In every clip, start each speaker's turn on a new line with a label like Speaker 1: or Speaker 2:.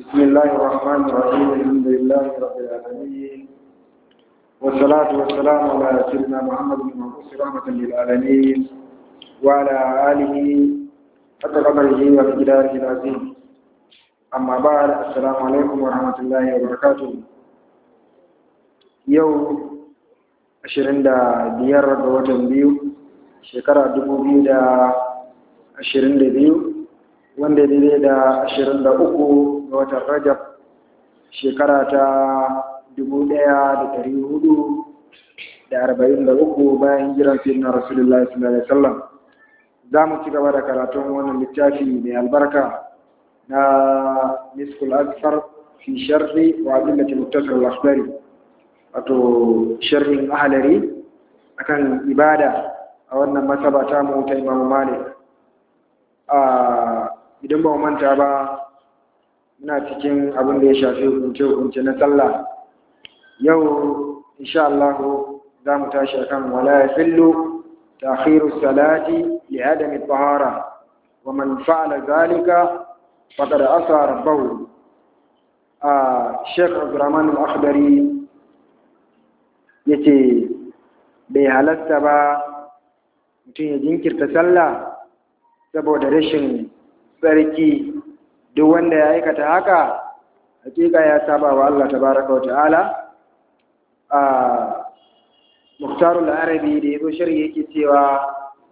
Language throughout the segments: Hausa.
Speaker 1: بسم الله الرحمن الرحيم الحمد لله رب العالمين والصلاة والسلام على سيدنا محمد بن المبعوث رحمة للعالمين وعلى آله حتى قدره ومقداره العظيم أما بعد السلام عليكم ورحمة الله وبركاته يوم ashirin da biyar ga watan biyu shekara dubu biyu da ashirin da biyu wanda daidai da ashirin da uku ga watan rajab shekara ta dubu ɗaya da ɗari hudu da arba'in da uku bayan jiran fiye na rasulullah sallallahu alaihi wasallam za mu ci gaba da karatun wannan littafi mai albarka na miskul asfar fi sharri wa adillatil muttasir al-akhbari wato sharhin ahalari akan ibada a wannan masaba ta mu ta Imam Malik a idan ba mu manta ba muna cikin abin da ya shafi hukunce hukunce na sallah yau insha Allah za mu tashi akan wala yahillu ta'khiru salati li adami tahara wa man fa'ala zalika faqad asa rabbahu a Sheikh Abdurrahman al-Akhdari ya ce bai halatta ba mutum ya jinkirta sallah saboda rashin tsarki duk wanda ya aikata haka hakika ya saba wa Allah tabaraka wa ta'ala a muktarul arabi da yazo shari'a yake cewa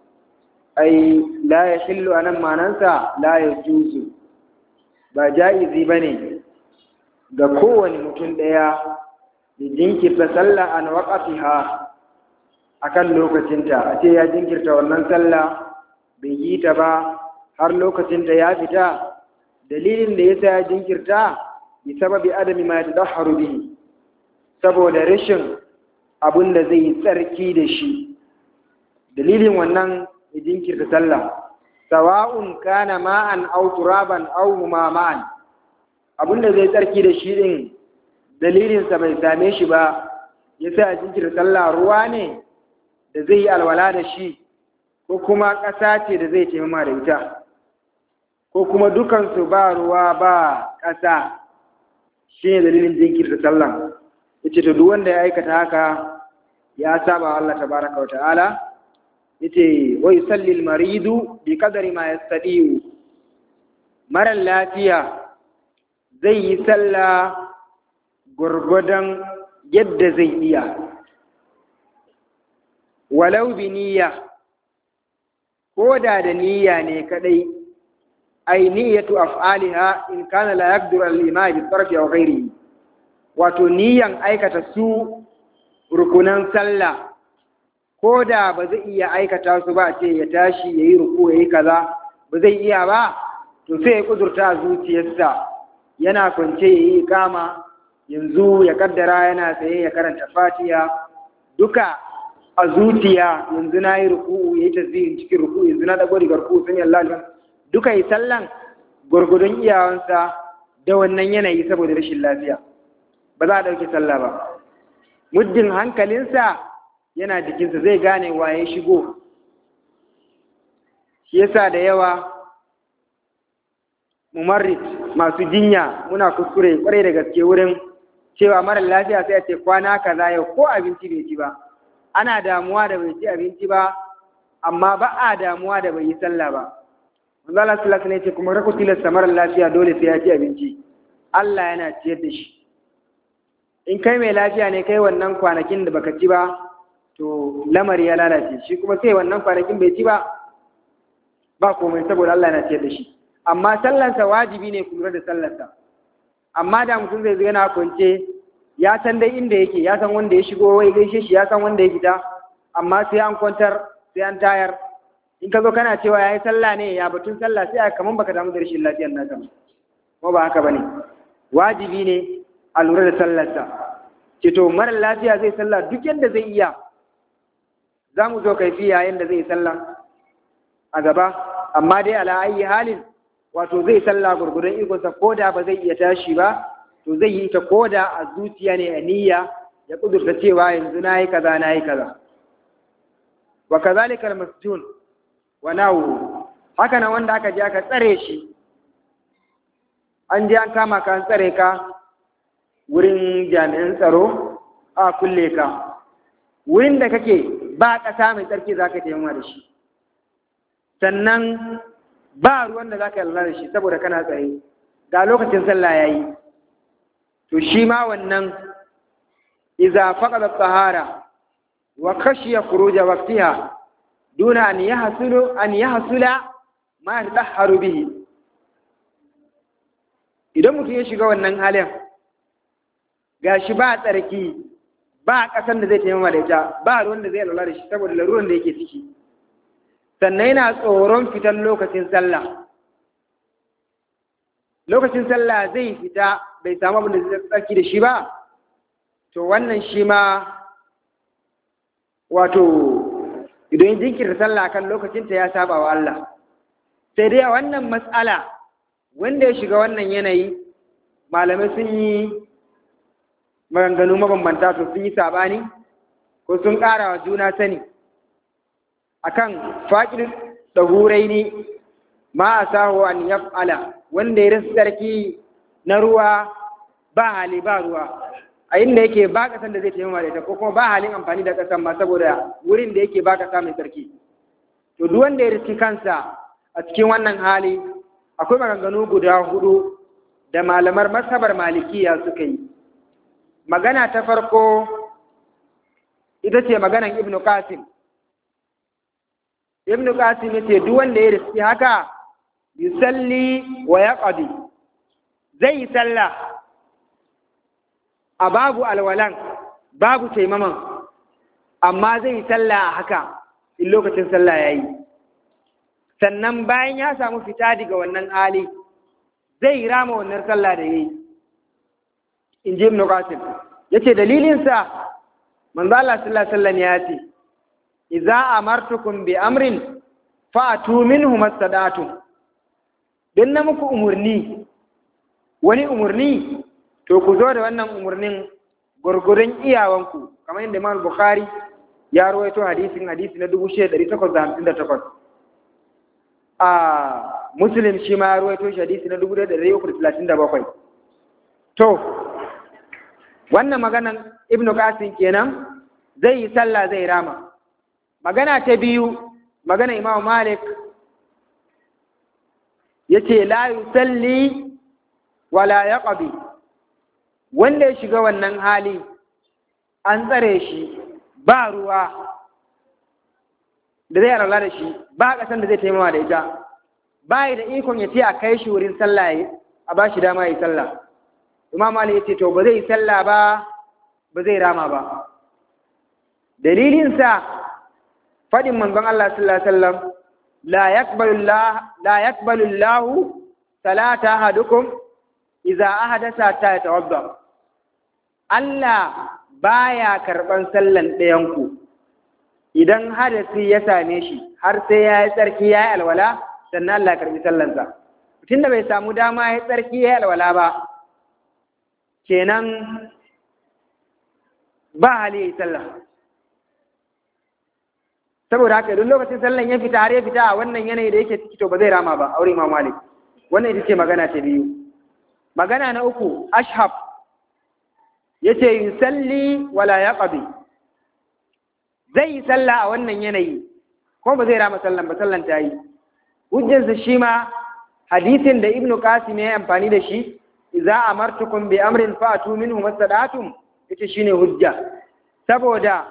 Speaker 1: ai la yahillu anan manansa la yajuzu ba jaizi bane ga kowane mutum daya ya jinkirta sallah an waqafiha akan lokacinta a ce ya jinkirta wannan sallah bai yi ta ba har lokacinta ya fita dalilin da yasa ya jinkirta bi sababi adami ma yatadahharu bihi saboda rashin abun da zai tsarki da shi dalilin wannan ya jinkirta sallah sawa'un kana ma'an aw turaban aw huma ma'an abun da zai tsarki da shi din dalilinsa bai same shi ba ya sa a jinkirta sallah ruwa ne da zai yi alwala da shi ko kuma ƙasa ce da zai taimama da ita ko kuma dukansu ba ruwa ba ƙasa shi ne dalilin jinkirta sallah ya ce to duk wanda ya aikata haka ya saba wa Allah tabaraka wa ta'ala ya ce wai sallil maridu bi kadari ma ya marar lafiya zai yi sallah gwargwadon yadda zai iya walau bi niyya ko da da niyya ne kadai ai niyyatu af'aliha in kana la yaqdiru al-iman bi tarfi aw ghairihi wato niyyan aikata su rukunan sallah ko da ba zai iya aikata su ba ce ya tashi yayi ruku yayi kaza ba zai iya ba to sai ya kudurta zuciyarsa yana kwance yayi kama yanzu ya kaddara yana tsaye ya karanta fatiha duka a zuciya yanzu na yi ruku'u ya yi tasbihin cikin ruku'u yanzu na dago daga ruku'u sun yalla duka yi sallan gwargwadon iyawansa da wannan yanayi saboda rashin lafiya ba za a ɗauki sallah ba muddin hankalinsa yana jikinsa zai gane waye shigo shi yasa da yawa mumarrit masu jinya muna kuskure kwarai da gaske wurin cewa mara lafiya sai a ce kwana kaza yau ko abinci bai ci ba ana damuwa da bai ci abinci ba amma ba a damuwa da bai yi sallah ba manzo Allah sallallahu alaihi ce kuma rako tilasta mara lafiya dole sai ya ci abinci Allah yana ciyar da shi in kai mai lafiya ne kai wannan kwanakin da baka ci ba to lamari ya lalace shi kuma sai wannan kwanakin bai ci ba ba komai saboda Allah yana ciyar da shi amma sallansa wajibi ne ku lura da sallarsa amma da mutum zai zo yana kwance ya san dai inda yake ya san wanda ya shigo wai gaishe shi ya san wanda ya fita amma sai an kwantar sai an tayar in ka zo kana cewa yayi sallah ne ya batun sallah sai kaman baka damu da rashin lafiyar naka ba ko ba haka bane wajibi ne a lura da sallarsa ce to mara lafiya zai sallah duk yadda zai iya za mu zo kaifiya yadda zai sallah a gaba amma dai ala ayi halin wato zai sallah gurgurdan ikonsa ko da ba zai iya tashi ba to zai yi ta ko da a zuciya ne a niyya ya kudurta cewa yanzu na yi kaza na yi kaza wa kazalika al-masjun wa nawu haka nan wanda aka je aka tsare shi an je an kama ka an tsare ka wurin jami'an tsaro a kulle ka wurin da kake ba ƙasa mai tsarki za ka taimama da shi sannan ba ruwan da za ka yi da shi saboda kana tsaye ga lokacin sallah ya yi to shi ma wannan iza faƙaɗa tsahara wa kashiya kuruja waktiha duna an yi hasulu an yi hasula ma ya tsaharu bihi idan mutum ya shiga wannan halin ga shi ba tsarki ba ƙasan da zai taimama da ita ba ruwan da zai lura da shi saboda laruran da yake ciki sannan yana tsoron fitan lokacin sallah lokacin sallah zai fita bai samu abin da zai tsarki da shi ba to wannan shi ma wato idan jinkirta sallah kan lokacinta ya saba wa Allah sai dai a wannan matsala wanda ya shiga wannan yanayi malamai sun yi maganganu mabambanta to sun yi sabani ko sun ƙara wa juna sani akan faƙin ɗahurai ne ma a saho an yaf'ala wanda ya rasu sarki na ruwa ba hali ba ruwa a inda yake ba ƙasan da zai taimama da ita ko kuma ba halin amfani da ƙasan ma saboda wurin da yake ba ƙasa mai sarki to duk wanda ya riski kansa a cikin wannan hali akwai maganganu guda hudu da malamar masabar malikiya suka yi magana ta farko ita ce maganan ibnu qasim ibnu qasim yace duk wanda ya riski haka yusalli wa yaqdi zai yi sallah a babu alwalan babu taimaman amma zai yi sallah a haka in lokacin sallah yayi sannan bayan ya samu fita daga wannan hali zai rama wannan sallah da yayi in ji ibnu qasim yace dalilinsa manzo Allah sallallahu alaihi wasallam ya ce idza amartukum bi amrin fa'tu minhu mastata'tum dan na muku umurni wani umurni to ku zo da wannan umurnin gurgurun iyawanku kamar yadda Imam Bukhari ya rawaito hadisin hadisi na 6858 a Muslim shi ma ya rawaito shi hadisi na 1337 to wannan maganan Ibn Qasim kenan zai yi sallah zai rama magana ta biyu magana Imam Malik yace la yusalli wala yaqdi wanda ya shiga wannan hali an tsare shi ba ruwa da zai alala da shi ba kasan da zai taimawa da ita ba da ikon ya ce a kai shi wurin sallah a ba shi dama yi sallah imam ali ya ce to ba zai yi sallah ba ba zai rama ba dalilinsa faɗin manzon Allah sallallahu alaihi wasallam la yaqbalu la yaqbalu Allah salata ahadukum idza ahadatha ta yatawadda Allah baya karban sallan ɗayanku idan hadasi ya same shi har sai ya yi tsarki ya yi alwala sannan Allah karbi sallansa tun da bai samu dama ya yi tsarki ya yi alwala ba kenan ba hali ya yi sallah saboda haka duk lokacin sallan ya fita har ya fita a wannan yanayi da yake ciki to ba zai rama ba aure Imam Malik wannan ita ce magana ta biyu magana na uku ashab yace yusalli wala yaqdi zai yi sallah a wannan yanayi ko ba zai rama sallan ba sallan ta yi hujjarsa shi ma hadisin da ibnu qasim ya amfani da shi idza amartukum bi amrin fa'tu minhu mastadatum yace shine hujja saboda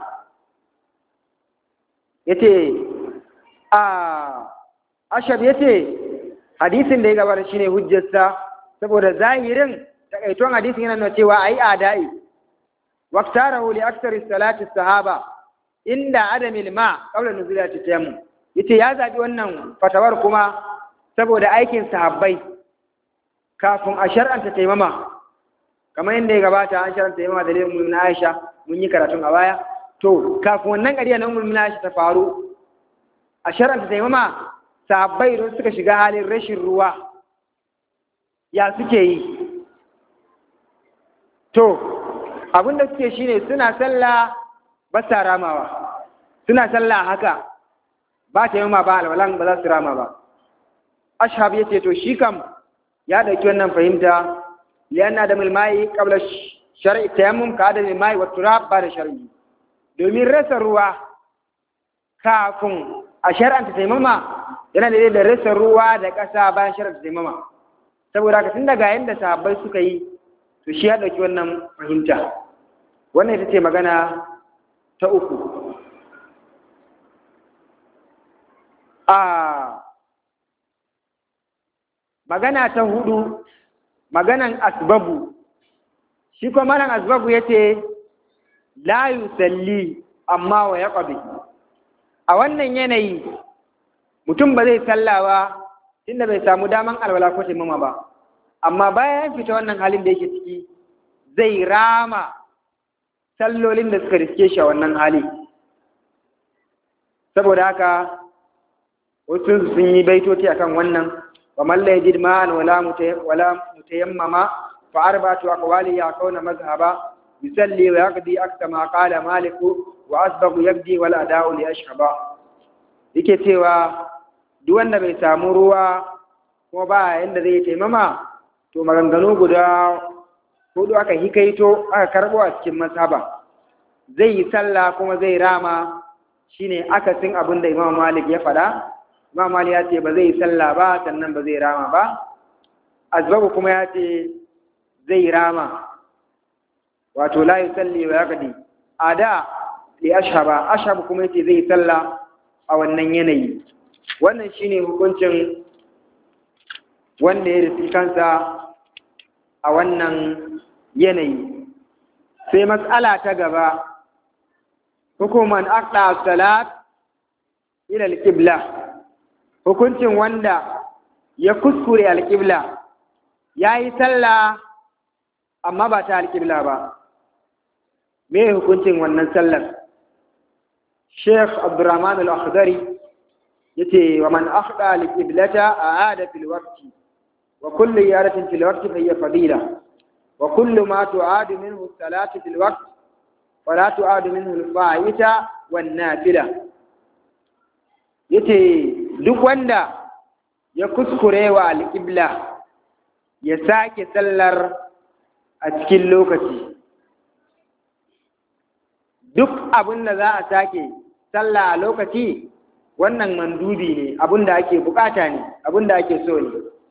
Speaker 1: yace a ashab yace hadisin da ya gabata shine hujjarsa saboda zahirin takaiton hadisin yana nuna cewa ai adai waqtarahu li aktsari salati sahaba inda adamil ma qabla nuzulati tayammum yace ya zabi wannan fatawar kuma saboda aikin sahabbai kafin a shar'anta taimama kamar yadda ya gabata an shar'anta taimama da lemun na Aisha mun yi karatun a baya to kafin wannan ƙarya na umar Aisha ta faru a shar'anta taimama sahabbai don suka shiga halin rashin ruwa ya suke yi to abin da suke shine suna sallah ba sa ramawa suna sallah haka ba ta yamma ba alwalan ba za su rama ba ashab ya ce to shi kam
Speaker 2: ya dauki wannan fahimta lianna da milmai qabla shar'i tayammum ka da milmai wa turab ba da shar'i domin rasa ruwa kafin a shar'anta taimama yana da da rasa ruwa da ƙasa bayan shar'anta taimama saboda haka tun daga yanda sahabbai suka yi to shi ya dauki wannan fahimta wannan ita ce magana ta uku a magana ta hudu maganan asbabu shi kuma malam asbabu ya ce la yusalli amma wa ya a wannan yanayi mutum ba zai sallawa tunda bai samu daman alwala ko taimama ba amma bayan fita wannan halin da yake ciki zai rama sallolin da suka riske shi a wannan hali saboda haka wasu sun yi baitoti akan wannan wa man la yajid ma'an wala wala mutayammama fa arba'atu aqwali ya kauna mazhaba yusalli wa yaqdi aksa ma qala malik wa asbaghu yaqdi wal ada'u li ashhaba yake cewa duk wanda bai samu ruwa kuma ba yanda zai taimama to maganganu guda hudu aka hikaito aka karbo a cikin masaba zai yi sallah kuma zai rama shine akasin abin da Imam Malik ya faɗa Imam Malik ya ce ba zai yi sallah ba sannan ba zai rama ba Azbabu kuma ya ce zai rama wato la yusalli wa yaqdi ada li ashhaba ashhab kuma yace zai yi sallah a wannan yanayi wannan shine hukuncin wanda ya rufi kansa a wannan yanayi sai matsala ta gaba hukuman aqda salat ila alqibla hukuncin wanda ya kuskure alqibla yayi sallah amma ba ta alqibla ba me hukuncin wannan sallar Sheikh Abdurrahman Al-Akhdari yace wa man akhda alqiblata aada fil waqti wa kullu iyadatin fil waqti fa hiya fadila wa kullu ma tu'adu minhu salatu fil waqti فلا تعاد منه الفائتة والنافلة yace duk wanda ya kuskure wa alƙibla ya sake sallar a cikin lokaci duk abin da za a sake sallah a lokaci wannan mandubi ne abin da ake bukata ne abin da ake so ne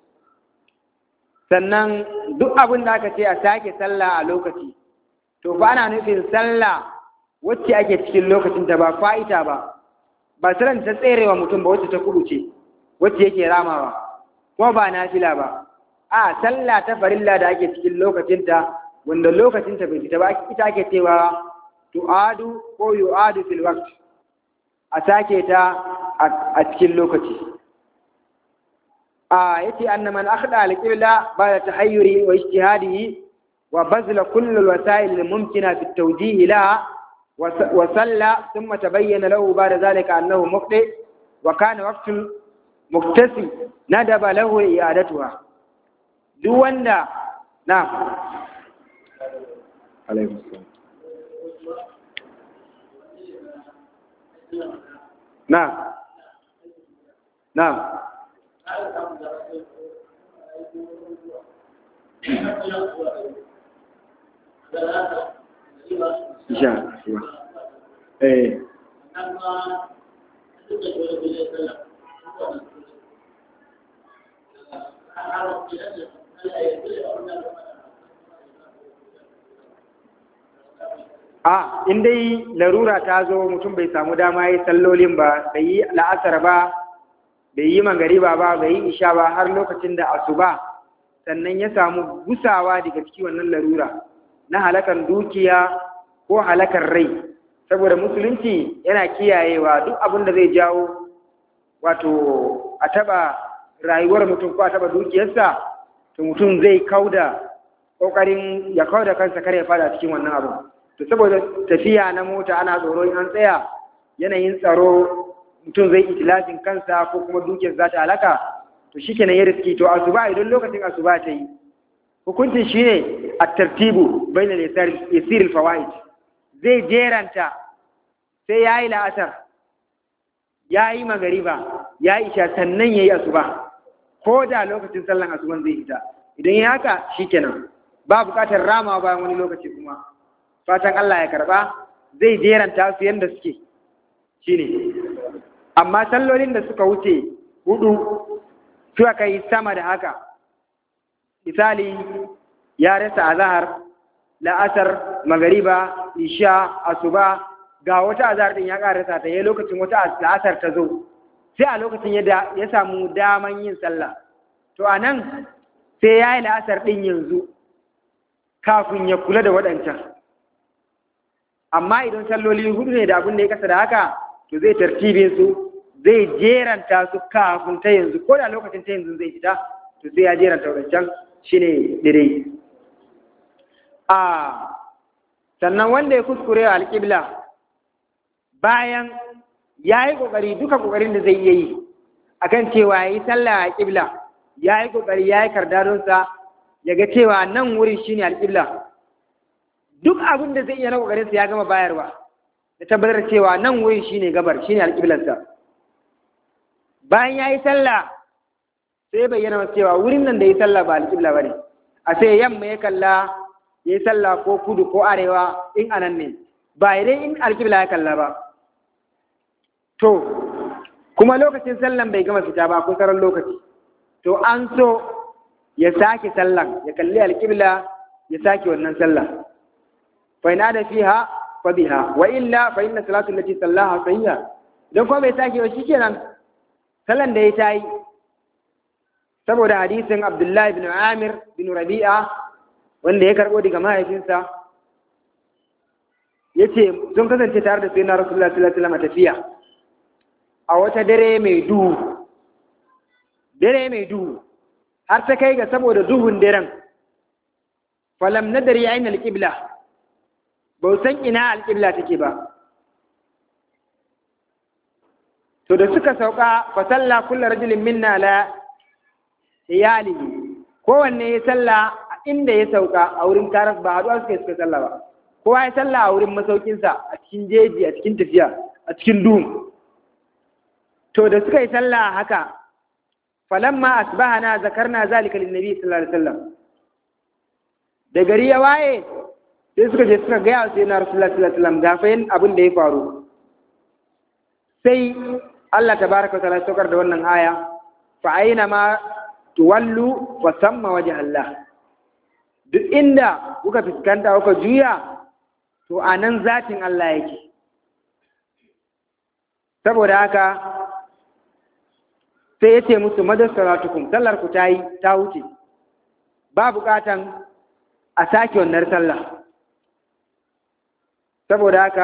Speaker 2: sannan duk abin da aka ce a sake sallah a lokaci to ba ana nufin sallah wacce ake cikin lokacin ta ba fa'ita ba ba sallan ta tserewa mutum ba wacce ta kubuce wacce yake ramawa kuma ba nafila ba a sallah ta farilla da ake cikin lokacin ta wanda lokacin ta bai fita ba ita ake cewa tu'adu ko yu'adu fil waqt a sake ta a cikin lokaci a yace anna man akhda al-qibla ba da tahayyuri wa ijtihadihi وبذل كل الوسائل الممكنة في التوجيه لها وصلى ثم تبين له بعد ذلك أنه مخطئ وكان وقت مكتسي ندب له إعادتها دون نعم عليه السلام نعم نعم Ja, eh. A, in dai larura ta zo mutum bai samu dama yi sallolin ba, bai yi la'asar ba, bai yi magariba ba, bai yi isha ba har lokacin da asuba sannan ya samu gusawa daga cikin wannan larura. na halakar dukiya ko halakar rai saboda musulunci yana kiyayewa duk abin da zai jawo wato a taba rayuwar mutum ko a taba dukiyarsa to mutum zai kauda kokarin ya kauda kansa kare ya fada cikin wannan abu to saboda tafiya na mota ana tsoro in an tsaya yanayin tsaro mutum zai itilafin kansa ko kuma dukiyar za ta halaka to shikenan ya riski to asuba idan lokacin asuba ta yi hukuncin shi ne a tartibu bai na yasiril fawaid zai jeranta sai ya yi la'asar ya yi magariba ya yi isha sannan ya yi asuba ko da lokacin sallan asuban zai fita idan ya haka shikenan ba buƙatar rama bayan wani lokaci kuma fatan Allah ya karba zai jeranta su yadda suke shine amma sallolin da suka wuce hudu suka kai sama da haka misali ya rasa azahar la'asar magariba isha asuba ga wata azahar din ya karasa ta yayin lokacin wata la'asar ta zo sai a lokacin ya ya samu daman yin sallah to anan sai ya yi la'asar din yanzu kafin ya kula da waɗancan amma idan salloli hudu ne da abin da ya kasa da haka to zai tartibe su zai jeranta su kafin ta yanzu ko da lokacin ta yanzu zai fita to sai ya jeranta waɗancan shine dire a sannan wanda ya kuskure alƙibla bayan ya yi ƙoƙari duka ƙoƙarin da zai iya yi akan cewa ya yi sallah a ƙibla ya yi ƙoƙari ya yi kardadonsa ya ga cewa nan wurin shine alƙibla duk abin da zai iya na ƙoƙarinsa ya gama bayarwa ya tabbatar cewa nan wurin shine gabar shine alƙiblarsa bayan ya yi sallah sai bayyana masa cewa wurin nan da ya sallah ba alƙibla ba ne a sai yamma ya kalla ya yi sallah ko kudu ko arewa in anan ne ba idan in alƙibla ya kalla ba to kuma lokacin sallan bai gama fita ba ko sauran lokaci to an so ya sake sallan ya kalli alƙibla ya sake wannan sallah fa ina da fiha fa biha wa illa fa inna salatu allati sallaha sahiha dan kuma bai sake ba shikenan sallan da ya tayi saboda hadisin Abdullah ibn Amir bin Rabi'a wanda ya karbo daga mahaifinsa yace sun kasance tare da sayyidina Rasulullah sallallahu alaihi wasallam tafiya a wata dare mai duhu dare mai duhu har ta kai ga saboda duhun daren falam nadari aina alqibla ba san ina alqibla take ba to da suka sauka fa salla kullu rajulin minna la iyalihi kowanne ya salla a inda ya sauka a wurin taras ba haɗuwa suka suka salla ba kowa ya salla a wurin masaukinsa a cikin jeji a cikin tafiya a cikin duhun to da suka yi sallah haka falamma asbahana zakarna zalika linnabi sallallahu alaihi wasallam da gari ya waye sai suka je suka gaya sai na rasulullahi sallallahu alaihi wasallam ga fa abin da ya faru sai Allah tabaraka wa ta'ala saukar da wannan aya fa aina ma tuwallu fa samma wajh Allah duk inda kuka fuskanta kuka juya to anan zatin Allah yake saboda haka sai ya ce musu madasaratukum sallar ku ta yi ta wuce ba bukatan a sake wannan sallah saboda haka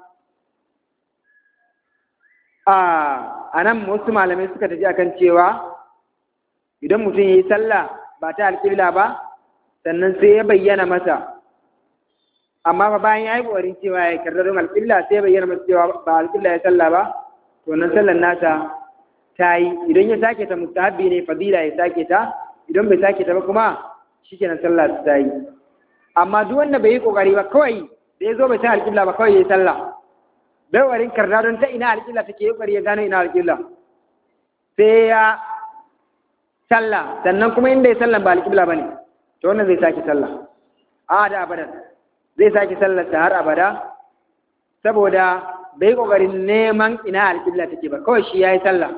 Speaker 2: a nan wasu malamai suka tafi akan cewa idan mutum ya yi sallah ba ta alƙibla ba sannan sai ya bayyana masa amma ba bayan ya yi ƙoƙarin cewa ya karɗar alƙibla sai ya bayyana masa cewa ba alƙibla ya sallah ba to nan sallar nasa ta yi idan ya sake ta mustahabbi ne fadila ya sake ta idan bai sake ta ba kuma shikenan sallah ta yi amma duk wanda bai yi kokari ba kawai da ya zo bai san alƙibla ba kawai ya yi sallah bai warin karda don ta ina alƙibla take yi kokari ya gano ina alƙibla sai ya sallah sannan kuma inda ya sallah ba alƙibla ba ne to wannan zai sake sallah a da abadan zai sake sallar ta har abada saboda bai kokarin neman ina alƙibla take ba kawai shi ya yi sallah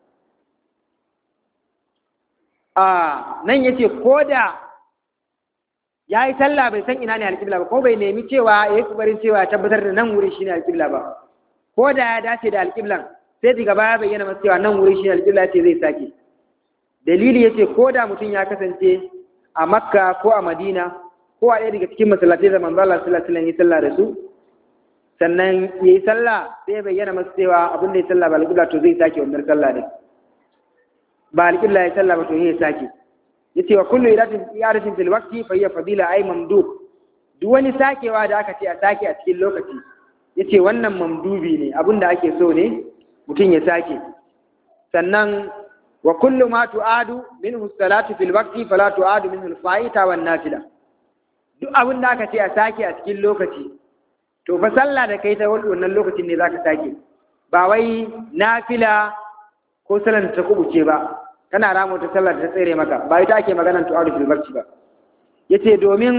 Speaker 2: a nan ya ce ko da ya yi sallah bai san ina ne alƙibla ba ko bai nemi cewa ya yi kokarin cewa ya tabbatar da nan wuri shine alƙibla ba ko da ya dace da alƙiblan sai daga baya bayyana masa cewa nan wuri shine alƙibla ce zai sake dalili ya ce ko da mutum ya kasance a makka ko a madina ko a ɗaya daga cikin masallatai da manzo Allah sallallahu alaihi wasallam ya sallah da su sannan ya yi sallah sai bayyana masa cewa abin da ya sallah ba alƙibla to zai sake wannan sallah ne ba alƙibla ya sallah ba to ya sake yace wa kullu iratin iratin fil waqti fa hiya fadila ay mamdub duk wani sakewa da aka ce a sake a cikin lokaci yace wannan mamdubi ne abin da ake so ne mutum ya sake sannan wa kullu ma tu'adu minhu salatu fil waqti fala tu'adu minhu al-fa'ita wan nafila duk abin da aka ce a sake a cikin lokaci to fa sallah da kai ta wannan lokacin ne zaka sake ba wai nafila ko sallar ta kubuce ba kana rama wata sallar da ta tsere maka ba ita ake maganar tu'adu fil barci ba yace domin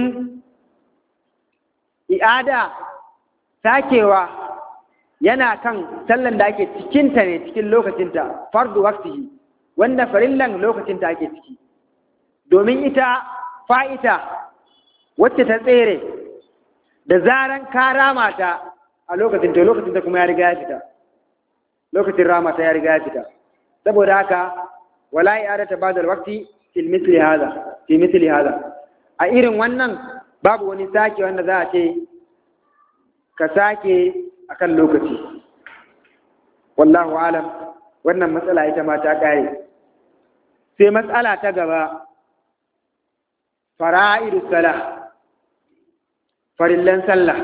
Speaker 2: i'ada sakewa yana kan sallan da ake cikinta ne cikin lokacinta fardu waqtihi wanda farillan lokacinta ake ciki domin ita fa'ita wacce ta tsere da zaran ka rama ta a lokacin to lokacin ta kuma ya riga ya fita lokacin rama ta ya riga ya fita saboda haka wala i'adata ba'da al-waqti fi mithli hadha fi mithli hadha a irin wannan babu wani sake wanda za a ce ka sake akan lokaci wallahu alam wannan matsala ita ma ta kare sai matsala ta gaba fara'idu sala farillan sallah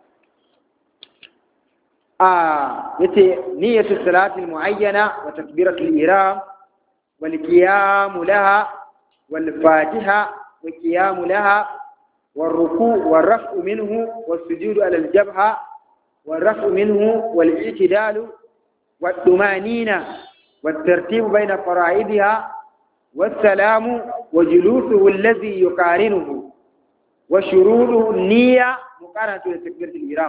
Speaker 2: a yace niyyatu salati muayyana wa takbiratu al-ihram wal qiyam laha wal fatiha wa qiyam laha والركوع والرفع منه والسجود على الجبهة والرفع منه والاعتدال والطمانينة والترتيب بين فرائضها والسلام وجلوسه الذي يقارنه وشروطه النية مقارنة لتكبيرة الإحرام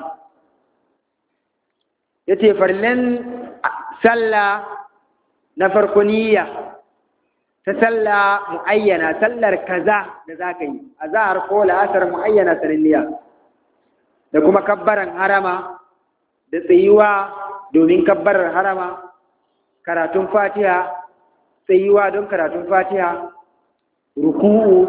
Speaker 2: yace farlan sallah na farko niyya ta sallah muayyana sallar kaza da zaka yi azhar ko la'asar muayyana sananniya da kuma kabbaran harama da tsayuwa domin kabbarar harama karatun fatiha tsayuwa don karatun fatiha ruku'u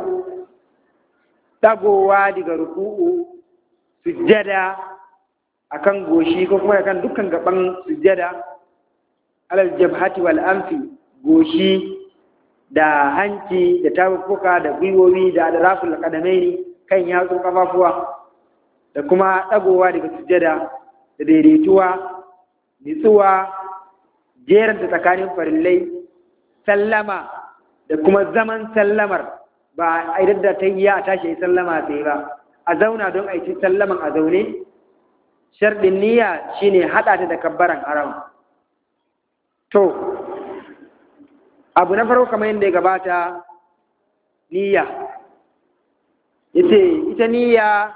Speaker 2: dagowa daga ruku'u sujjada akan goshi ko kuma akan dukkan gaban sujjada alal jabhati wal anfi goshi da hanci da tafuka da gwiwowi da adraful qadamaini kan yatsun kafafuwa da kuma dagowa daga sujjada da daidaituwa nitsuwa jeranta tsakanin farillai sallama da kuma zaman sallamar ba a idan da ta yi a tashi sallama sai ba a zauna don a yi sallaman a zaune sharɗin niyya shine haɗa ta da kabbaran haram to abu na farko kamar yadda ya gabata niyya ita ita niyya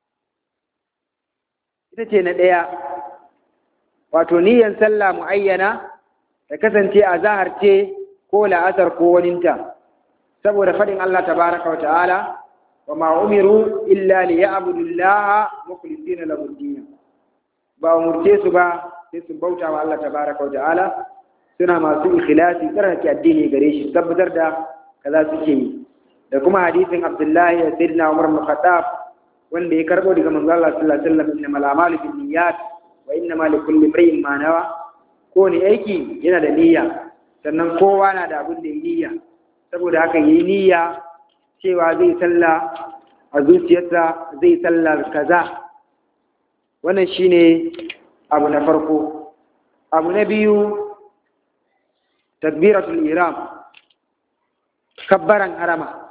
Speaker 2: ita ce na ɗaya wato niyyan sallah muayyana ta kasance a zahar ce ko la'asar ko waninta saboda faɗin Allah tabaraka wa ta'ala wa ma umiru illa li ya'budu Allah mukhlisina lahu ad ba umurce su ba sai su bauta wa Allah tabaraka wa ta'ala suna masu ikhlasi tsarkake addini gare shi tabbatar da kaza suke yi da kuma hadisin Abdullahi da Sayyidina Umar bin Khattab wanda ya karbo daga manzo Allah sallallahu alaihi wasallam innamal a'malu binniyat wa innama likulli imrin ma nawa ko ne aiki yana da niyya sannan kowa na da abin da ya niyya saboda haka yi niyya cewa zai sallah a zuciyarsa zai sallah kaza wannan shine abu na farko abu na biyu takbiratul ihram kabbaran harama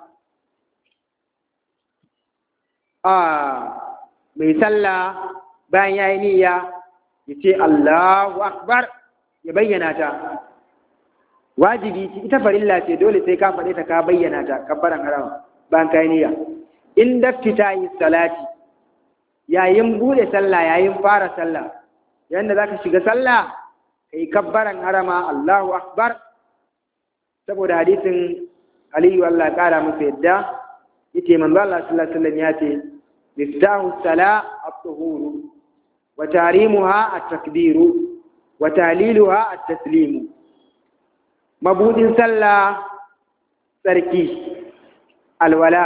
Speaker 2: a mai sallah bayan ya yi niyya ya ce Allahu akbar ya bayyana ta wajibi ce ita farilla ce dole sai ka faɗe ta ka bayyana ta kabbaran harama bayan ka yi niyya in daftita yi salati yayin bude sallah yayin fara sallah yanda zaka shiga sallah kai kabbaran harama Allahu akbar saboda hadisin Aliyu Allah kara masa yadda yace manzo Allah sallallahu alaihi wasallam ya ce miftahu sala at-tuhuru wa tarimuha at-takbiru wa taliluha at-taslimu mabudin sallah sarki alwala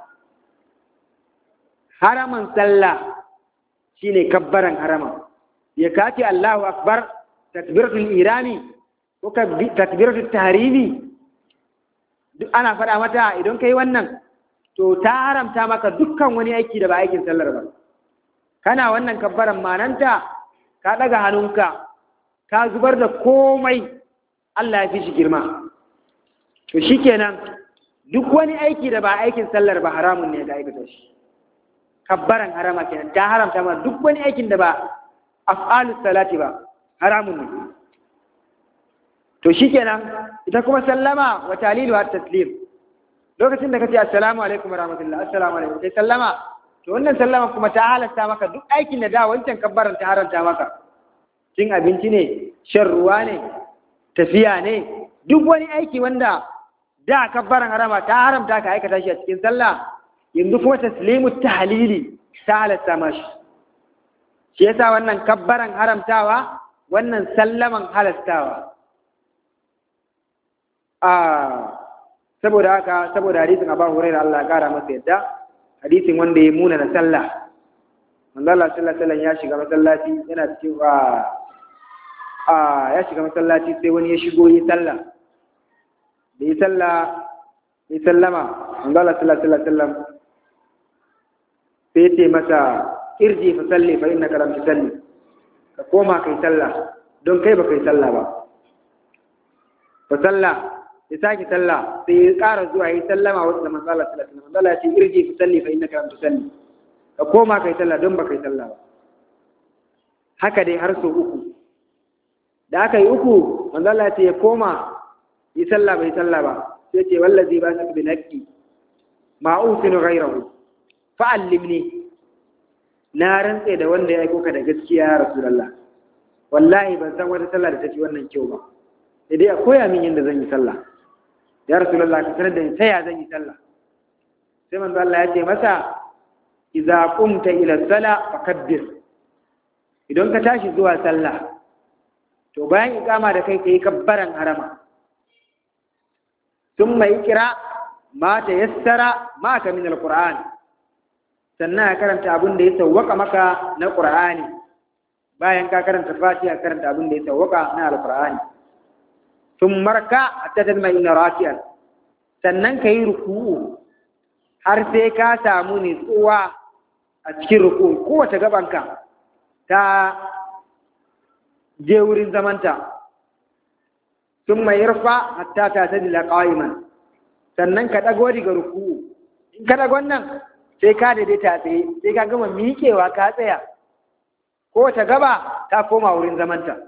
Speaker 2: haraman sallah shine kabbaran harama ya kace Allahu akbar takbiratul irami ko takbiratul tahrimi duk ana faɗa mata idan kai wannan to ta haramta maka dukkan wani aiki da ba aikin sallar ba kana wannan kabbaran mananta ka ɗaga hannunka ka zubar da komai Allah ya fi shi girma to shikenan duk wani aiki da ba aikin sallar ba haramun ne ga aikata shi kabbaran harama kenan ta haramta ma duk wani aikin da ba af'alus salati ba haramun ne to shikenan ita kuma sallama wa talilu at taslim lokacin da kace assalamu alaikum warahmatullahi assalamu alaikum sai sallama to wannan sallama kuma ta halatta maka duk aikin da da wancan kabbaran ta haranta maka cin abinci ne shan ruwa ne tafiya ne duk wani aiki wanda da kabbaran harama ta haramta ka aikata shi a cikin sallah yanzu kuma taslimu tahlili ta halatta mashi shi yasa wannan kabbaran haramtawa wannan sallaman halastawa a saboda haka saboda hadisin Abu Hurairah Allah ya kara masa yadda hadisin wanda ya muna na sallah manzo Allah sallallahu alaihi wasallam ya shiga masallaci yana cikin a a ya shiga masallaci sai wani ya shigo yi sallah da yi sallah yi sallama manzo Allah sallallahu alaihi wasallam sai ya ce masa irji fa salli fa innaka lam tusalli ka koma kai sallah don kai ba kai sallah ba fa sallah ya sake sallah sai ya ƙara zuwa yi sallama wasu da manzo Allah sallallahu alaihi wasallam Allah ya ce irji fa salli fa innaka lam tusalli ka koma kai sallah don ba kai sallah ba haka dai har sau uku da aka yi uku manzo Allah ya ce ya koma yi sallah bai sallah ba sai ce wallazi ba sa bil haqqi ma usinu ghayrahu fa'allimni na rantse da wanda ya aiko ka da gaskiya ya rasulullah wallahi ban san wata sallah da take wannan kyau ba sai dai a koya min yadda zan yi sallah ya rasulullah ka sanar da ni ta ya zan yi sallah sai manzo Allah ya ce masa idza qumta ila sala fakabbir idan ka tashi zuwa sallah to bayan ikama da kai kai kabbaran harama thumma ikra ma tayassara ma ka min alquran sannan ya karanta abin da ya sawwaka maka na qur'ani bayan ka karanta fatiha karanta abin da ya sawwaka na alqur'ani ثم مركع حتى تطمئن راكعا sannan ka yi ruku'u har sai ka samu nutsuwa a cikin ruku'u kowace gabanka ta je wurin zamanta sun mai rufa hatta ta ta dila ƙa'iman sannan ka ɗago daga ruku'u in ka ɗagon nan sai ka daidaita tsaye sai ka gama miƙewa ka tsaya kowace gaba ta koma wurin zamanta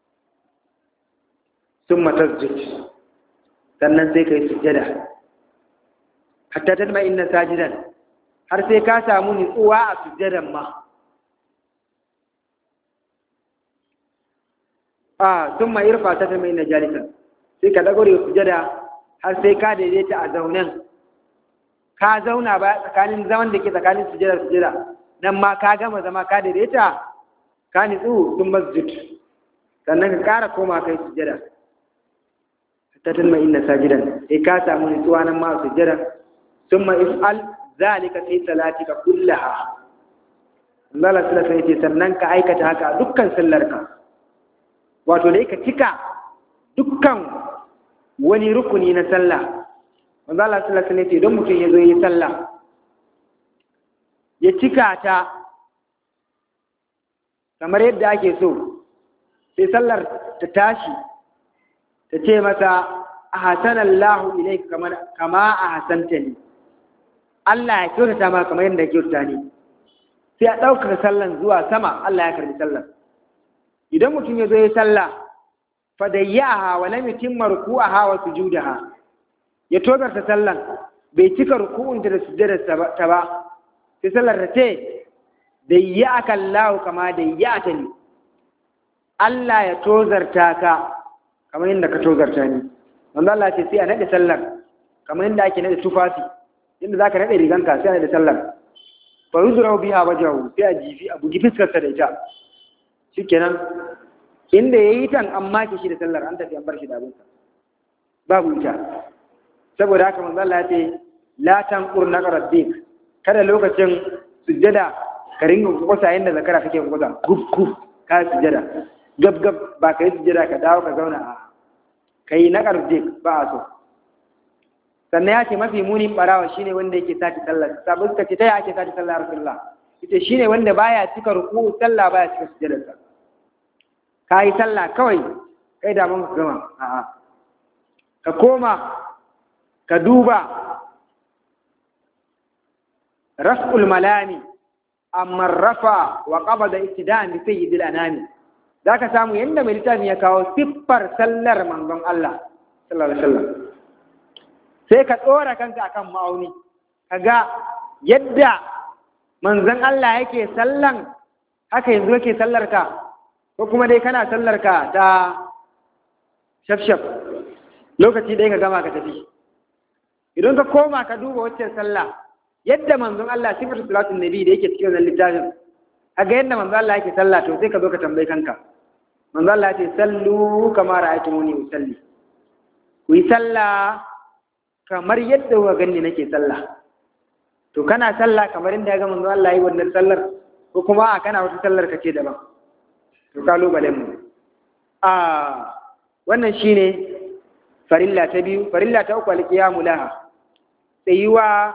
Speaker 2: ثم تسجد sannan sai ka yi sujjada hatta ta ma inna sajidan har sai ka samu nutsuwa a sujjadan ma a sun ma irfa ta ma inna jalisan sai ka dago da sujjada har sai ka daidaita a zaunen ka zauna ba tsakanin zaman da ke tsakanin sujjada sujjada nan ma ka gama zama ka daidaita ka nutsu sun masjid sannan ka kara koma kai sujjada ta tunma inna sajidan sai ka samu nutsuwa nan ma sujjada summa if'al zalika fi salatika kullaha Allah sallallahu alaihi sannan ka aikata haka dukkan sallarka wato dai ka cika dukkan wani rukuni na sallah manzo Allah sallallahu alaihi wasallam don mutum ya zo yi sallah ya cika ta kamar yadda ake so sai sallar ta tashi ta ce masa ahsanallahu ilayka kamar kama ahsantani Allah ya kyautata ma kamar yadda ya kyautata ni sai a ɗaukar sallan zuwa sama Allah ya karbi sallan idan mutum ya zo ya sallah fa dayyaha wa lam yutimma ruku'aha wa sujudaha ya togarta sallan bai cika ruku'un da sujjadar ta ba sai sallar ta ce dayyaka Allah kama dayyata ni Allah ya tozarta ka kamar yadda ka tozarta ni manzo Allah ce sai a nade sallar kamar yadda ake nade tufafi yadda zaka nade riganka sai a nade sallar fa yuzra biha wajhahu sai a jifi a bugi fiskar sa da ita shikenan inda yayi tan an make shi da sallar an tafi an bar shi da abinsa babu ita saboda haka manzo Allah ya ce la tanqur naqra dik kada lokacin sujjada ka ringa kusa yadda zakara kake kusa gub gub ka sujjada gab gab ba ka yi sujjada ka dawo ka zauna a ka yi na dik ba a so sannan ya ce mafi munin barawa shine wanda yake sati sallah sabu suka ce ta ya ake sati sallah rasulullah ita shine wanda baya cika ruku sallah baya cika sujjadarsa ka yi sallah kawai kai da mun gama a'a ka koma ka duba raf'ul malami amma rafa wa qabada ittida'an bi sayyidil anami za ka samu yadda mai littafin ya kawo siffar sallar manzon Allah sallallahu alaihi wasallam sai ka tsora kanka akan ma'auni ka ga yadda manzon Allah yake sallan haka yanzu yake sallar ka ko kuma dai kana sallar ka ta shafshaf lokaci ɗaya ka gama ka tafi idan ka koma ka duba waccan sallah yadda manzon Allah sifatu salatun nabi da yake cikin wannan littafin a ga yadda manzon Allah yake sallah to sai ka zo ka tambayi kanka manzon Allah ya ce sallu kama ra'aytumuni usalli ku yi sallah kamar yadda kuka ganni nake sallah to kana sallah kamar inda ya ga manzon Allah yi wannan sallar ko kuma a kana wata sallar ka ce daban to kalubalen mu a wannan shine farilla ta biyu farilla ta uku alqiyamu laha tsayuwa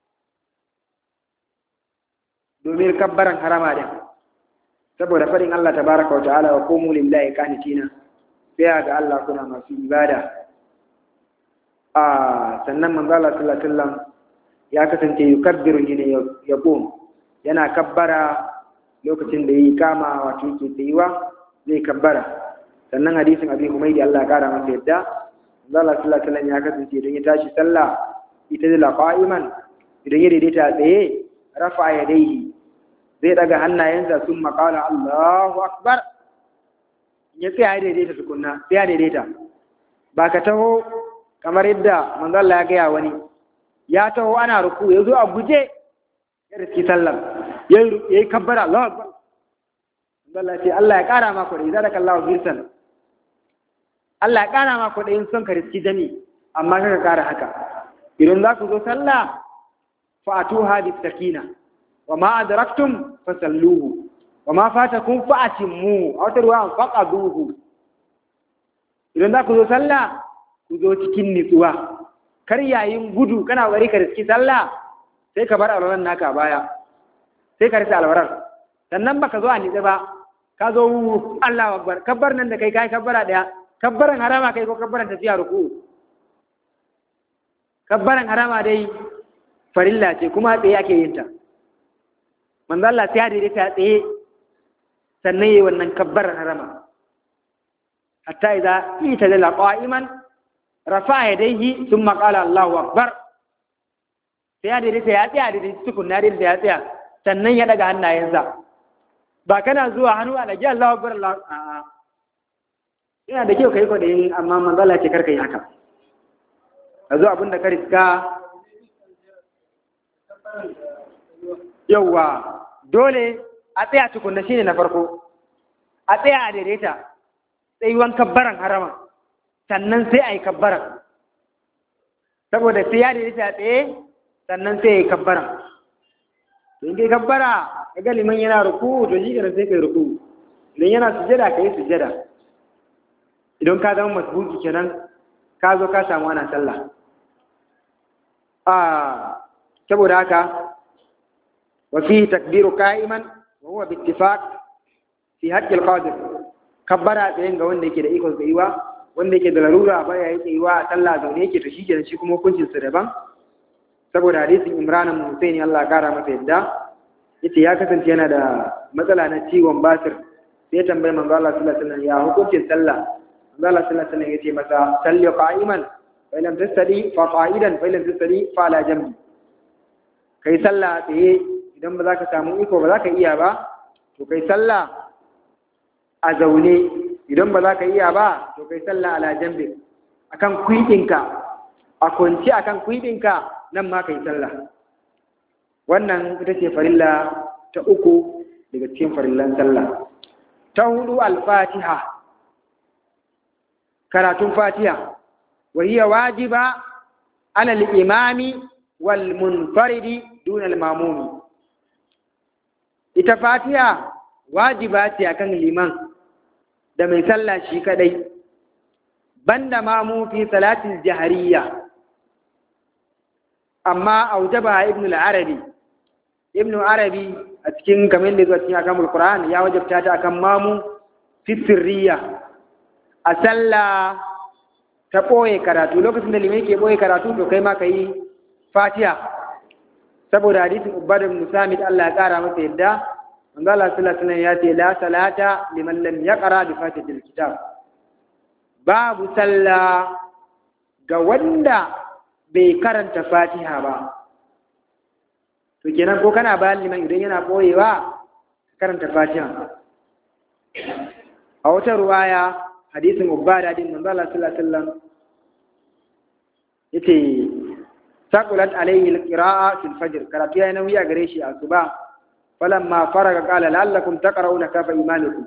Speaker 2: domin kabbaran harama din saboda faɗin Allah tabaraka wa ta'ala wa qumu lillahi qanitina sai ga Allah kuna masu ibada a sannan manzo Allah sallallahu alaihi wasallam ya kasance yukabbiru ne ya qum yana kabbara lokacin da yayi kama wato yake tsayuwa zai kabbara sannan hadisin abi humaydi Allah ya kara masa yadda manzo Allah sallallahu alaihi wasallam ya kasance idan ya tashi sallah ita da qa'iman idan ya daidaita tsaye rafa yadayhi zai daga hannayensa sun makala Allahu akbar ya tsaya ya daidaita tukunna sai ya daidaita ba ka taho kamar yadda manzo Allah ya gaya wani ya taho ana ruku ya zo a guje ya riski sallar ya yi kabbara Allahu akbar manzo Allah ce Allah ya kara maka da idan ka Allahu birsan Allah ya kara maka da in son ka riski jami amma kaka kara haka idan za ku zo sallah fa'atuha bis sakina wa ma adraktum fasalluhu wa ma fatakum fa'atimmu aw tarwa faqaduhu idan za ku zo sallah ku zo cikin nitsuwa kar yayin gudu kana bari ka riski sallah sai ka bar alwaran naka baya sai ka rasa alwaran sannan baka zo a nitsi ba ka zo Allahu akbar kabbar nan da kai kai kabbara daya kabbaran harama kai ko kabbaran tafiya ruku kabbaran harama dai farilla ce kuma tsaye ake yin ta manzo Allah sai ya daidaita tsaye sannan yayi wannan kabbaran harama hatta idza ita da qa'iman rafa yadayhi thumma qala Allahu akbar sai ya daidaita ya tsaya da tukunna da ya tsaya sannan ya daga hannayensa ba kana zuwa hannu a dage Allahu akbar Allah a'a ina da kyau kai ko da yin amma manzo Allah ce karka yi haka a zo abinda ka riska yauwa dole a tsaya tukunna shine na farko a tsaya a daidaita tsayuwan kabbaran harama sannan sai a yi kabbaran saboda sai ya daidaita a tsaye sannan sai ya yi kabbaran in kai kabbara ya ga liman yana ruku to shi kenan sai kai ruku idan yana sujada ka yi sujada idan ka zama masbuki kenan ka zo ka samu ana sallah a saboda haka wa fi takbiru qa'iman wa huwa bi ittifaq fi haqqi al-qadir kabbara tsayin ga wanda yake da ikon tsayuwa wanda yake da larura ba ya yi tsayuwa a sallah zaune yake to shikenan shi kuma hukuncin sa daban saboda hadisin Imran bin Husayn Allah ya kara masa yadda yace ya kasance yana da matsala na ciwon basir sai tambayi manzo Allah sallallahu alaihi wasallam ya hukuncin sallah manzo Allah sallallahu alaihi wasallam yace masa salli qa'iman fa lam tastadi fa qa'idan fa lam tastadi fa ala jambi kai sallah tsaye idan ba za ka samu iko ba za ka iya ba to kai sallah a zaune idan ba za ka iya ba to kai sallah ala jambi akan kuɗinka a kwanci akan kuɗinka nan ma kai sallah wannan ita ce farilla ta uku daga cikin farillan sallah ta hudu al-fatiha karatun fatiha wa hiya wajiba ala al-imami wal munfaridi duna al-mamumi ita fatiha wajiba ce akan liman da mai sallah shi kadai banda mamu fi salatin jahariya amma aujaba ibn al-arabi ibn arabi a cikin kamar da zuwa cikin akamul qur'an ya wajabta ta akan mamu fi sirriya a sallah ta ɓoye karatu lokacin da limai ke ɓoye karatu to kai ma ka yi fatiha saboda hadisin ubada ibn samit Allah ya kara masa yadda manzo Allah sallallahu alaihi ya ce la salata liman lam yaqra bi fatihatil kitab babu sallah ga wanda bai karanta fatiha ba to kenan ko kana bayan liman idan yana boyewa karanta fatiha a wata ruwaya hadisin ubada din manzo Allah sallallahu alaihi wasallam yace saqulat alayhi alqira'a fil fajr karatu yayin nauyi a gare shi a suba falamma faraga qala la'allakum taqra'una kafa imanikum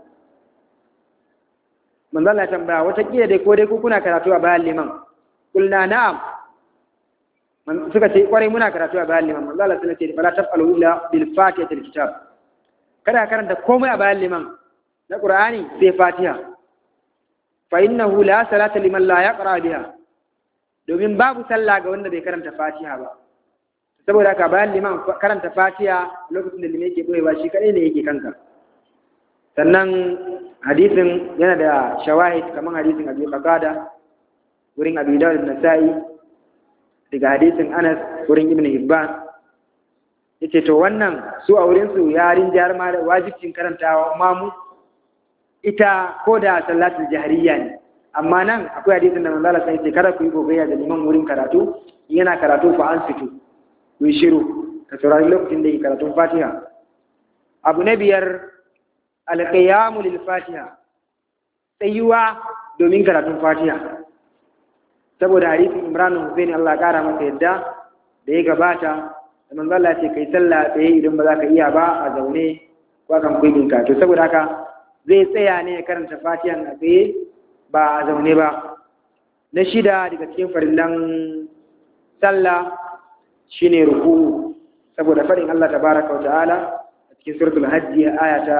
Speaker 2: manzo Allah tambaya wata kila dai ko dai ku kuna karatu a bayan liman kulna na'am suka ce kwarai muna karatu a bayan liman manzo Allah sallallahu alaihi wasallam ce fala taf'alu illa bil fatihatil kitab kada karanta komai a bayan liman na qur'ani sai fatiha fa innahu la salata liman la yaqra biha domin babu sallah ga wanda bai karanta fatiha ba saboda haka bayan liman karanta fatiha lokacin da liman yake boyewa shi kadai ne yake kanka sannan hadisin yana da shawahid kamar hadisin abi qatada wurin abi dawud da nasa'i daga hadisin anas wurin ibn hibban yace to wannan su a wurin su yarin jar ma da wajibcin karantawa mamu ita ko da salatul jahriya ne amma nan akwai hadisin da manzo Allah sai ce kada ku yi gogayya da liman wurin karatu yana karatu fa an fito ku yi shiru ka saurari lokacin da yake karatun Fatiha abu na biyar alqiyamu lil Fatiha tsayuwa domin karatun Fatiha saboda hadisin Imran Hussein Allah kara masa yadda da ya gabata da manzo Allah ce kai sallah tsaye idan ba za ka iya ba a zaune ko kan kuyin ka to saboda haka zai tsaya ne ya karanta Fatiha a tsaye ba a zaune ba na shida daga cikin farillan sallah shine ruku'u saboda faɗin Allah tabaraka wa ta'ala a cikin suratul hajji aya ta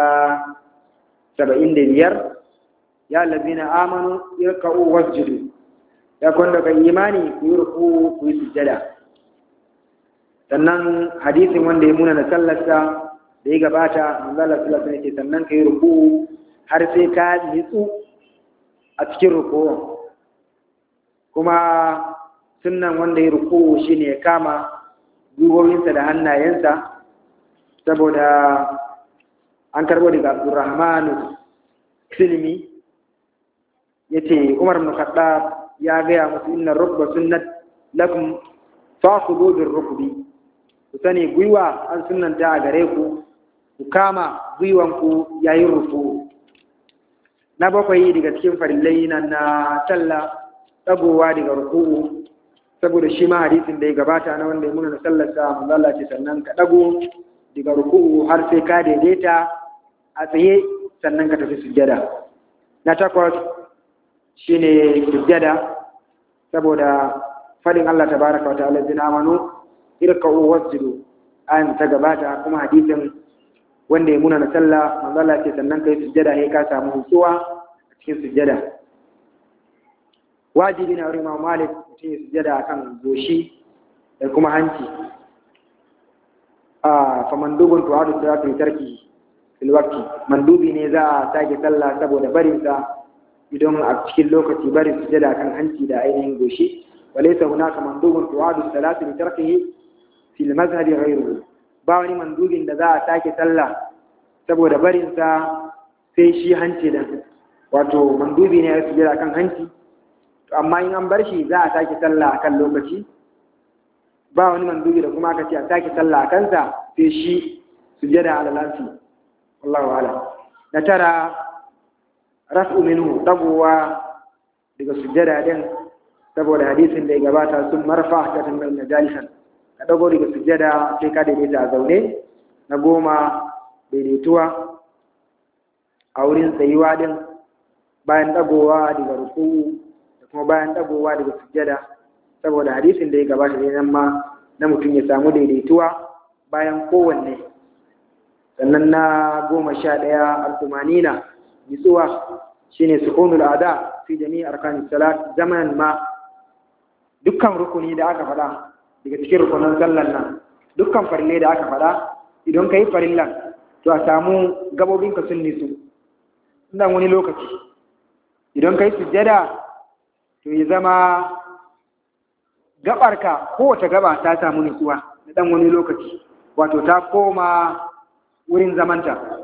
Speaker 2: 75 ya allazina amanu irka'u wasjudu ya kun daga imani ku yi ruku'u ku yi sujjada sannan hadisin wanda ya muna na sallarsa da ya gabata manzo Allah sallallahu alaihi wasallam sannan ka yi ruku'u har sai ka nitsu a cikin ruku'u kuma sunnan wanda ya ruku'u shine ya kama gwiwowinsa da hannayensa saboda an karbo daga Abdurrahman Silmi yace Umar ibn Khattab ya gaya musu inna rukba sunnat lakum fakhudhu bir rukbi ku sani gwiwa an sunnanta a gare ku ku kama gwiwanku yayin ruku na bakwai daga cikin farillai na na talla dagowa daga ruku'u saboda shi ma hadisin da ya gabata na wanda ya muna na sallarsa manzo Allah ce sannan ka dago daga ruku'u har sai ka daidaita a tsaye sannan ka tafi sujjada na takwas shine sujjada saboda fadin Allah tabaraka wa ta'ala bin amanu irka'u wasjudu ayan ta gabata kuma hadisin wanda ya muna na sallah manzo Allah ce sannan kai sujjada sai ka samu hutsuwa a cikin sujjada wajibi na wurin Malik mutum ya sujjada akan goshi da kuma hanci a fa mandubun tu'adu salatu tarki fil waqti mandubi ne za a sake sallah saboda barin sa idan a cikin lokaci barin sujjada kan hanci da ainihin goshi walaysa hunaka mandubun tu'adu salatu li tarkihi fil mazhab ghayruhu ba wani mandubin da za a sake sallah saboda barin sa sai shi hanci da wato mandubi ne ya sujjada kan hanci amma in an bar shi za a sake sallah a kan lokaci ba wani mandubi da kuma aka ce a sake sallah a kansa sai shi sujjada ala lafi wallahu ala na tara raf'u minhu dagowa daga sujjada din saboda hadisin da ya gabata sun marfa ta tambayar na jalisan ka dago daga sujjada sai ka daidaita a zaune na goma daidaituwa a wurin tsayuwa din bayan dagowa daga ruku'u kuma bayan dagowa daga sujjada saboda hadisin da ya gabata ne nan ma na mutum ya samu daidaituwa bayan kowanne sannan na goma sha ɗaya alkumanina nitsuwa shine sukunul ada fi jami'i arkanis salat zamanan ma dukkan rukuni da aka faɗa daga cikin rukunan sallan nan dukkan farille da aka faɗa idan ka yi farillan to a samu gabobinka sun nisu dan wani lokaci idan ka yi sujjada to ya zama gabarka kowace gaba ta samu nutsuwa na dan wani lokaci wato ta koma wurin zamanta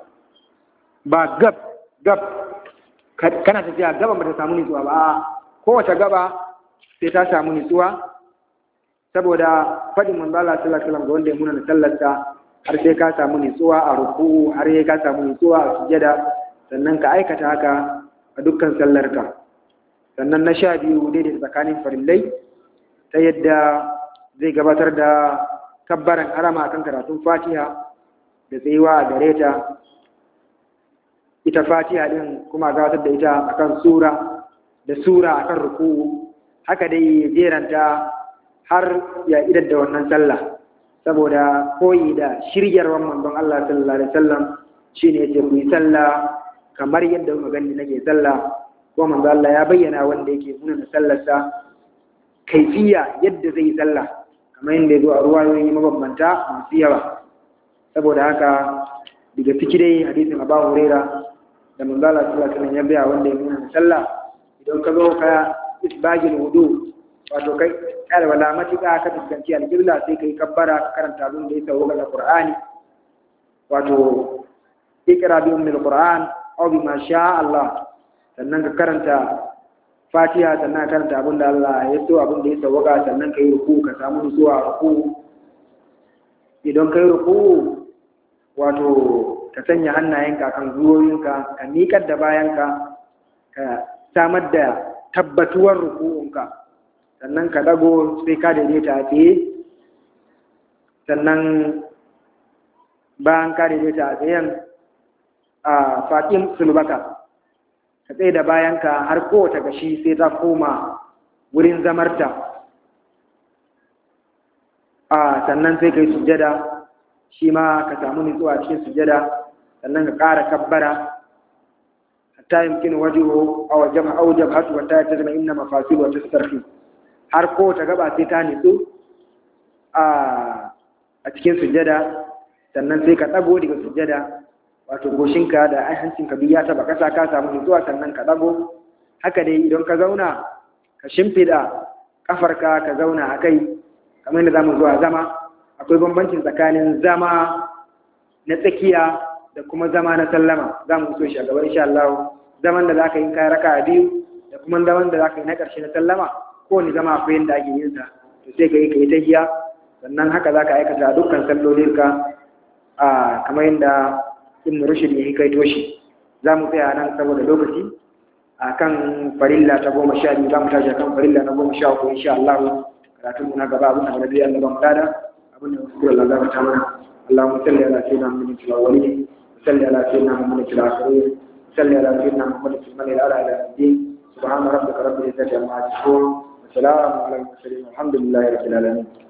Speaker 2: ba gab gab kana tafiya gaba ba ta samu nutsuwa ba kowace gaba sai ta samu nutsuwa saboda faɗin manzala sallallahu alaihi wasallam ga wanda ya muna na sallarsa har sai ka samu nutsuwa a ruku'u har sai ka samu nutsuwa a sujada sannan ka aikata haka a dukkan sallarka sannan na sha biyu daidai tsakanin farillai ta yadda zai gabatar da kabbaran harama kan karatun fatiha da tsayuwa a gare ta ita fatiha din kuma gabatar da ita akan sura da sura akan ruku'u haka dai jeranta har ya idar da wannan sallah saboda koyi da shiryarwar manzon Allah sallallahu alaihi wasallam shine yace ku yi sallah kamar yadda kuka gani nake sallah ko manzo Allah ya bayyana wanda yake nuna sallarsa kaifiya yadda zai yi sallah kamar yadda ya zo a ruwayoyi mabambanta masu yawa saboda haka daga ciki dai hadisin Abu Huraira da manzo Allah sallallahu alaihi wasallam ya bayyana wanda ya nuna sallah idan ka zo ka isbagil wudu wato kai kada wala matuƙa ka fuskanci alƙibla sai kai kabbara ka karanta abin da ya sauka daga Qur'ani wato ikra bi ummil Qur'an aw bima sha Allah sannan ka karanta Fatiha sannan ka karanta abin da Allah ya so abin da ya sauka sannan kai ruku ka samu nutsuwa ruku idan kai ruku wato ka sanya hannayenka kan zuwoyinka ka miƙar da bayanka ka samar da tabbatuwar ruku'unka sannan ka dago sai ka daidaita a tsaye sannan bayan ka daidaita a tsayen a faƙin sulbaka ka tsaye da bayanka har kowace gashi sai ta koma wurin zamarta a sannan sai ka yi sujjada shi ma ka samu nutsuwa cikin sujjada sannan ka ƙara kabbara hatta yumkin wajhu aw jama aw jabhatu wa ta tazma inna mafasil wa tastarfi har ko ta gaba sai ta nitsu a a cikin sujjada sannan sai ka dago daga sujjada wato goshinka da ai hancinka biyu ya taba kasa ka samu nutsuwa sannan ka dago haka dai idan ka zauna ka shimfida kafarka ka zauna a kai kamar yadda zamu zuwa zama akwai bambancin tsakanin zama na tsakiya da kuma zama na sallama za mu so shi a gaba insha Allah zaman da zaka yi kai raka biyu da kuma zaman da zaka yi na ƙarshe na sallama ko ni zama akwai yanda ake yin sa to sai kai kai tahiya sannan haka zaka aikata dukkan sallolinka a kamar yadda Ibn Rushd ya kai toshi za mu tsaya nan saboda lokaci a kan farilla ta goma sha biyu za mu tashi kan farilla na goma sha uku insha Allah karatun mu na gaba abin da na biya Allah ba mu dada abin da musu Allah za ta mana اللهم صل على سيدنا محمد في الاولين صل على سيدنا محمد في الآخرين صل على سيدنا محمد في الملأ الأعلى إلى الدين سبحان ربك رب العزة عما يصفون وسلام على المرسلين والحمد لله رب العالمين